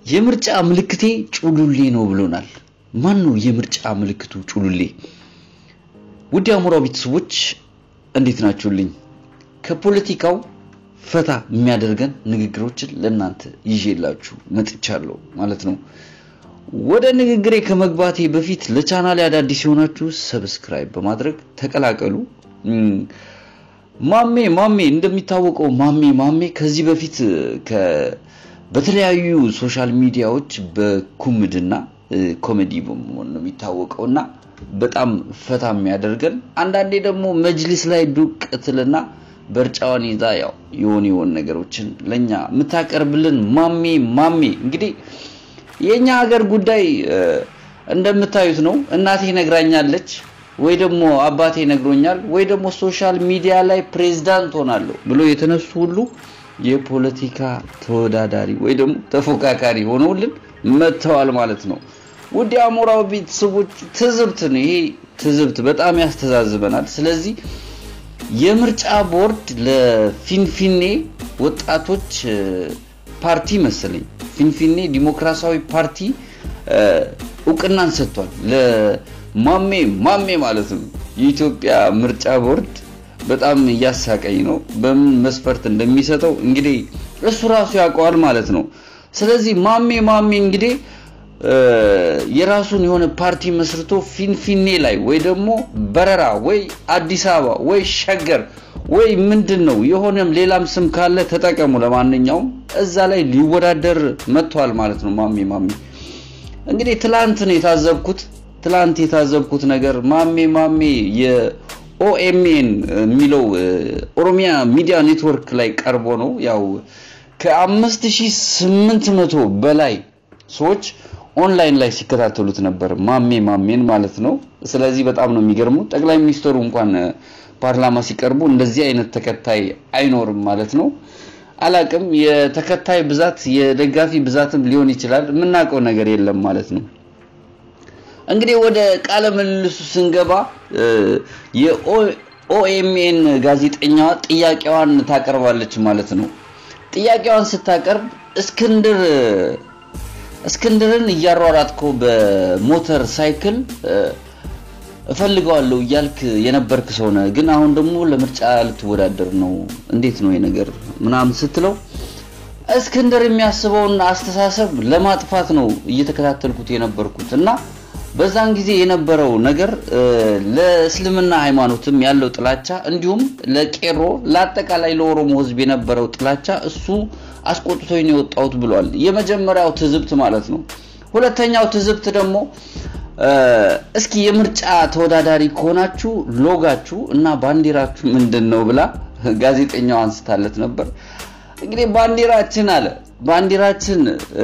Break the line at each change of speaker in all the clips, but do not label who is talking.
የምርጫ ምልክቴ ጩሉሌ ነው ብሎናል። ማን ነው የምርጫ ምልክቱ ጩሉሌ? ውድ የአሞራው ቤተሰቦች እንዴት ናችሁልኝ? ከፖለቲካው ፈታ የሚያደርገን ንግግሮችን ለእናንተ ይዤላችሁ መጥቻለሁ ማለት ነው። ወደ ንግግሬ ከመግባቴ በፊት ለቻናሌ አዳዲስ የሆናችሁ ሰብስክራይብ በማድረግ ተቀላቀሉ። ማሜ ማሜ እንደሚታወቀው ማሜ ማሜ ከዚህ በፊት በተለያዩ ሶሻል ሚዲያዎች በኩምድና ኮሜዲ በመሆን ነው የሚታወቀው እና በጣም ፈታ የሚያደርገን አንዳንዴ ደግሞ መጅሊስ ላይ ዱቅ ትልና በርጫዋን ይዛ ያው የሆን የሆን ነገሮችን ለኛ የምታቀርብልን ማሜ ማሜ እንግዲህ የኛ ሀገር ጉዳይ እንደምታዩት ነው። እናቴ ነግራኛለች ወይ ደግሞ አባቴ ነግሮኛል ወይ ደግሞ ሶሻል ሚዲያ ላይ ፕሬዝዳንት ሆናለሁ ብሎ የተነሱ ሁሉ የፖለቲካ ተወዳዳሪ ወይ ደግሞ ተፎካካሪ ሆነውልን መጥተዋል ማለት ነው። ውድ የአሞራው ቤተሰቦች ትዝብት ነው ይሄ ትዝብት በጣም ያስተዛዝበናል። ስለዚህ የምርጫ ቦርድ ለፊንፊኔ ወጣቶች ፓርቲ መሰለኝ ፊንፊኔ ዲሞክራሲያዊ ፓርቲ እውቅናን ሰጥቷል። ለማሜ ማሜ ማለት ነው። የኢትዮጵያ ምርጫ ቦርድ በጣም እያሳቀኝ ነው። በምን መስፈርት እንደሚሰጠው እንግዲህ እሱ ራሱ ያውቀዋል ማለት ነው። ስለዚህ ማሜ ማሜ እንግዲህ የራሱን የሆነ ፓርቲ መስርቶ ፊንፊኔ ላይ ወይ ደግሞ በረራ ወይ አዲስ አበባ ወይ ሸገር ወይ ምንድን ነው የሆነም ሌላም ስም ካለ ተጠቀሙ። ለማንኛውም እዛ ላይ ሊወዳደር መጥቷል ማለት ነው። ማሜ ማሜ እንግዲህ ትላንት ነው የታዘብኩት። ትላንት የታዘብኩት ነገር ማሜ ማሜ የኦኤምኤን የሚለው ኦሮሚያ ሚዲያ ኔትወርክ ላይ ቀርቦ ነው ያው ከአምስት ሺህ ስምንት መቶ በላይ ሰዎች ኦንላይን ላይ ሲከታተሉት ነበር ማሜ ማሜን ማለት ነው። ስለዚህ በጣም ነው የሚገርመው። ጠቅላይ ሚኒስትሩ እንኳን ፓርላማ ሲቀርቡ እንደዚህ አይነት ተከታይ አይኖርም ማለት ነው። አላቅም የተከታይ ብዛት የደጋፊ ብዛትም ሊሆን ይችላል። የምናውቀው ነገር የለም ማለት ነው። እንግዲህ ወደ ቃለ ምልልሱ ስንገባ የኦኤምኤን ጋዜጠኛዋ ጥያቄዋን ታቀርባለች ማለት ነው። ጥያቄዋን ስታቀርብ እስክንድር እስክንድርን እያሯራጥከው በሞተር ሳይክል እፈልገዋለሁ እያልክ የነበርክ ሰው ነህ፣ ግን አሁን ደግሞ ለምርጫ ልትወዳደር ነው። እንዴት ነው ነገር ምናምን ስትለው እስክንድር የሚያስበውን አስተሳሰብ ለማጥፋት ነው እየተከታተልኩት የነበርኩት እና በዛን ጊዜ የነበረው ነገር ለእስልምና ሃይማኖትም ያለው ጥላቻ እንዲሁም ለቄሮ ለአጠቃላይ ለኦሮሞ ሕዝብ የነበረው ጥላቻ እሱ አስቆጥቶኝ ነው የወጣሁት ብሏል። የመጀመሪያው ትዝብት ማለት ነው። ሁለተኛው ትዝብት ደግሞ እስኪ የምርጫ ተወዳዳሪ ከሆናችሁ ሎጋችሁ እና ባንዲራችሁ ምንድን ነው ብላ ጋዜጠኛው አንስታለት ነበር። እንግዲህ ባንዲራችን አለ ባንዲራችን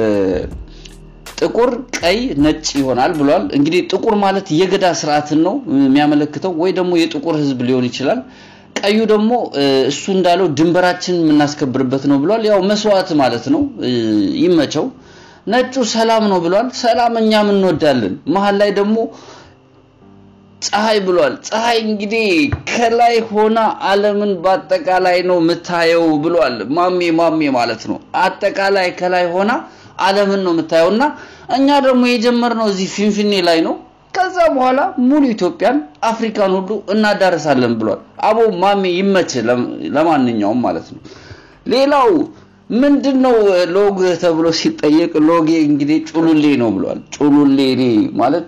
ጥቁር፣ ቀይ፣ ነጭ ይሆናል ብሏል። እንግዲህ ጥቁር ማለት የገዳ ስርዓትን ነው የሚያመለክተው ወይ ደግሞ የጥቁር ህዝብ ሊሆን ይችላል። ቀዩ ደግሞ እሱ እንዳለው ድንበራችን የምናስከብርበት ነው ብሏል። ያው መስዋዕት ማለት ነው። ይመቸው። ነጩ ሰላም ነው ብሏል። ሰላም እኛም እንወዳለን። መሀል ላይ ደግሞ ፀሐይ ብሏል። ፀሐይ እንግዲህ ከላይ ሆና ዓለምን በአጠቃላይ ነው የምታየው ብሏል። ማሜ ማሜ ማለት ነው። አጠቃላይ ከላይ ሆና ዓለምን ነው የምታየው እና እኛ ደግሞ የጀመርነው እዚህ ፊንፊኔ ላይ ነው። ከዛ በኋላ ሙሉ ኢትዮጵያን አፍሪካን ሁሉ እናዳረሳለን ብሏል። አቦ ማሜ ይመች። ለማንኛውም ማለት ነው። ሌላው ምንድን ነው ሎግ ተብሎ ሲጠየቅ ሎጌ እንግዲህ ጩሉሌ ነው ብሏል። ጩሉሌ ማለት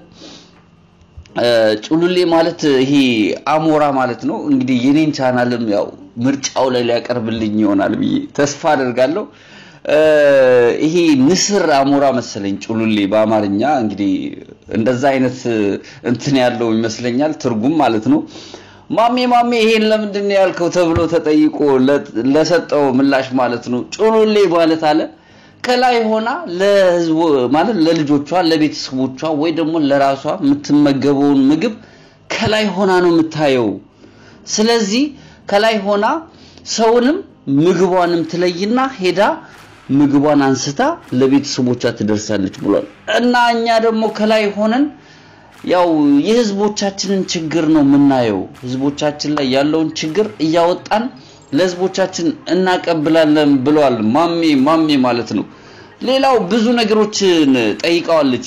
ጩሉሌ ማለት ይሄ አሞራ ማለት ነው። እንግዲህ የኔን ቻናልም ያው ምርጫው ላይ ሊያቀርብልኝ ይሆናል ብዬ ተስፋ አደርጋለሁ። ይሄ ንስር አሞራ መሰለኝ ጩሉሌ በአማርኛ እንግዲህ እንደዛ አይነት እንትን ያለው ይመስለኛል ትርጉም ማለት ነው። ማሜ ማሜ ይሄን ለምንድን ነው ያልከው ተብሎ ተጠይቆ ለሰጠው ምላሽ ማለት ነው ጩሉሌ ማለት አለ ከላይ ሆና ለህዝቡ ማለት ለልጆቿ ለቤተሰቦቿ ወይ ደግሞ ለራሷ የምትመገበውን ምግብ ከላይ ሆና ነው የምታየው። ስለዚህ ከላይ ሆና ሰውንም ምግቧንም ትለይና ሄዳ ምግቧን አንስታ ለቤተሰቦቿ ትደርሳለች ብሏል። እና እኛ ደግሞ ከላይ ሆነን ያው የህዝቦቻችንን ችግር ነው የምናየው። ህዝቦቻችን ላይ ያለውን ችግር እያወጣን ለህዝቦቻችን እናቀብላለን ብለዋል። ማሜ ማሜ ማለት ነው። ሌላው ብዙ ነገሮችን ጠይቀዋለች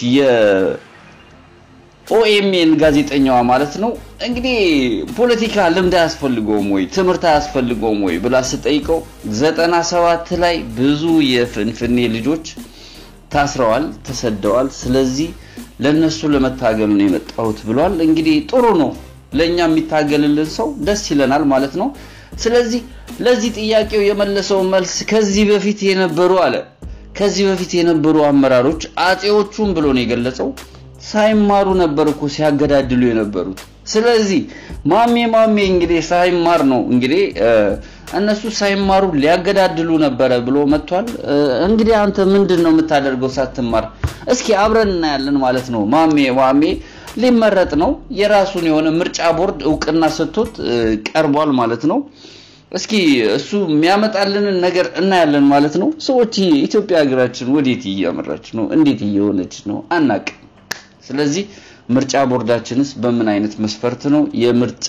የኦኤምኤን ጋዜጠኛዋ ማለት ነው። እንግዲህ ፖለቲካ ልምድ አያስፈልገውም ወይ ትምህርት አያስፈልገውም ወይ ብላ ስጠይቀው ዘጠና ሰባት ላይ ብዙ የፍንፍኔ ልጆች ታስረዋል፣ ተሰደዋል። ስለዚህ ለነሱ ለመታገል ነው የመጣሁት ብሏል። እንግዲህ ጥሩ ነው፣ ለኛ የሚታገልልን ሰው ደስ ይለናል ማለት ነው። ስለዚህ ለዚህ ጥያቄው የመለሰው መልስ ከዚህ በፊት የነበሩ አለ ከዚህ በፊት የነበሩ አመራሮች አጼዎቹም ብሎ ነው የገለጸው ሳይማሩ ነበር እኮ ሲያገዳድሉ የነበሩት። ስለዚህ ማሜ ማሜ እንግዲህ ሳይማር ነው እንግዲህ እነሱ ሳይማሩ ሊያገዳድሉ ነበረ ብሎ መጥቷል። እንግዲህ አንተ ምንድን ነው የምታደርገው ሳትማር? እስኪ አብረን እናያለን ማለት ነው። ማሜ ማሜ ሊመረጥ ነው። የራሱን የሆነ ምርጫ ቦርድ እውቅና ሰጥቶት ቀርቧል ማለት ነው። እስኪ እሱ የሚያመጣልንን ነገር እናያለን ማለት ነው። ሰዎች ኢትዮጵያ ሀገራችን ወዴት እያመራች ነው? እንዴት እየሆነች ነው? አናቅም። ስለዚህ ምርጫ ቦርዳችንስ በምን አይነት መስፈርት ነው የምርጫ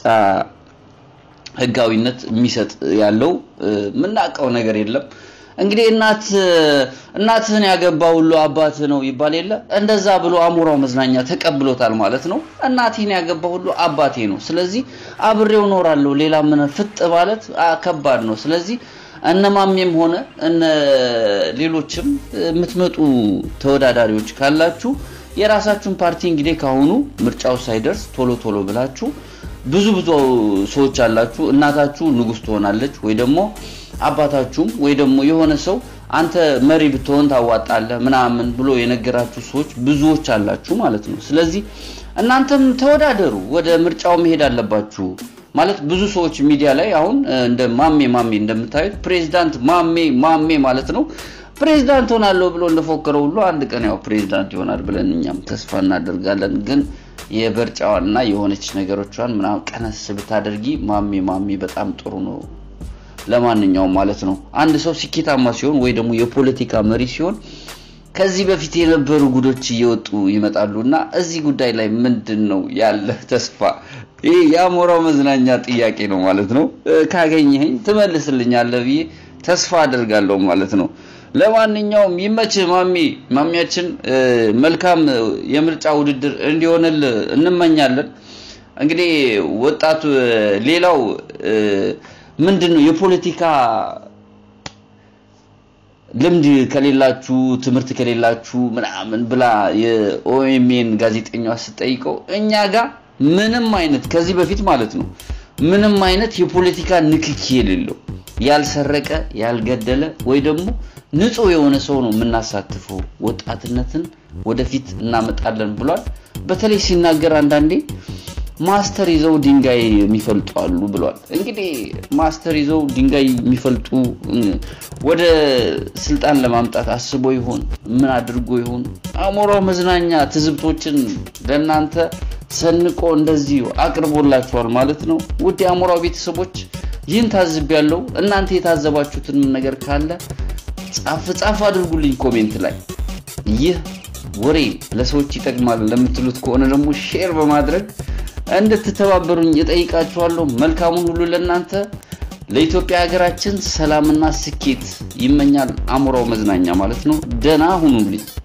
ህጋዊነት የሚሰጥ ያለው? የምናውቀው ነገር የለም። እንግዲህ እናት እናትህን ያገባ ሁሉ አባትህ ነው ይባል የለ እንደዛ ብሎ አሞራው መዝናኛ ተቀብሎታል ማለት ነው። እናቴን ያገባ ሁሉ አባቴ ነው። ስለዚህ አብሬው እኖራለሁ። ሌላ ምን ፍጥ ማለት ከባድ ነው። ስለዚህ እነማሜም ሆነ እነ ሌሎችም የምትመጡ ተወዳዳሪዎች ካላችሁ የራሳችሁን ፓርቲ እንግዲህ ካሁኑ ምርጫው ሳይደርስ ቶሎ ቶሎ ብላችሁ ብዙ ብዙ ሰዎች አላችሁ። እናታችሁ ንጉስ ትሆናለች ወይ ደግሞ አባታችሁም ወይ ደግሞ የሆነ ሰው አንተ መሪ ብትሆን ታዋጣለህ ምናምን ብሎ የነገራችሁ ሰዎች ብዙዎች አላችሁ ማለት ነው። ስለዚህ እናንተም ተወዳደሩ፣ ወደ ምርጫው መሄድ አለባችሁ ማለት ብዙ ሰዎች ሚዲያ ላይ አሁን እንደ ማሜ ማሜ እንደምታዩት ፕሬዚዳንት ማሜ ማሜ ማለት ነው ፕሬዚዳንት ሆናለሁ ብሎ እንደፎከረው ሁሉ አንድ ቀን ያው ፕሬዚዳንት ይሆናል ብለን እኛም ተስፋ እናደርጋለን። ግን የበርጫዋንና የሆነች ነገሮቿን ምናምን ቀነስ ብታደርጊ ማሜ ማሜ በጣም ጥሩ ነው። ለማንኛውም ማለት ነው አንድ ሰው ስኬታማ ሲሆን ወይ ደግሞ የፖለቲካ መሪ ሲሆን ከዚህ በፊት የነበሩ ጉዶች እየወጡ ይመጣሉ እና እዚህ ጉዳይ ላይ ምንድን ነው ያለ ተስፋ? ይህ የአሞራው መዝናኛ ጥያቄ ነው ማለት ነው። ካገኘኸኝ ትመልስልኛለህ ብዬ ተስፋ አደርጋለሁ ማለት ነው። ለማንኛውም ይመችህ ማሚ ማሚያችን፣ መልካም የምርጫ ውድድር እንዲሆንል እንመኛለን። እንግዲህ ወጣቱ ሌላው ምንድን ነው የፖለቲካ ልምድ ከሌላችሁ ትምህርት ከሌላችሁ ምናምን ብላ የኦኤምኤን ጋዜጠኛዋ ስጠይቀው እኛ ጋር ምንም አይነት ከዚህ በፊት ማለት ነው ምንም አይነት የፖለቲካ ንክኪ የሌለው ያልሰረቀ ያልገደለ ወይ ደግሞ ንጹህ የሆነ ሰው ነው የምናሳትፈው፣ ወጣትነትን ወደፊት እናመጣለን ብሏል። በተለይ ሲናገር አንዳንዴ ማስተር ይዘው ድንጋይ የሚፈልጡ አሉ ብሏል። እንግዲህ ማስተር ይዘው ድንጋይ የሚፈልጡ ወደ ስልጣን ለማምጣት አስቦ ይሆን ምን አድርጎ ይሆን? አሞራው መዝናኛ ትዝብቶችን ለእናንተ ሰንቆ እንደዚህ አቅርቦላችኋል ማለት ነው። ውድ የአሞራው ቤተሰቦች ይህን ታዝብ ያለው እናንተ የታዘባችሁትን ነገር ካለ ጻፍ ጻፍ አድርጉልኝ ኮሜንት ላይ። ይህ ወሬ ለሰዎች ይጠቅማል ለምትሉት ከሆነ ደግሞ ሼር በማድረግ እንድትተባበሩኝ እጠይቃችኋለሁ። መልካሙን ሁሉ ለእናንተ ለኢትዮጵያ ሀገራችን ሰላምና ስኬት ይመኛል አሞራው መዝናኛ ማለት ነው። ደህና ሁኑልኝ።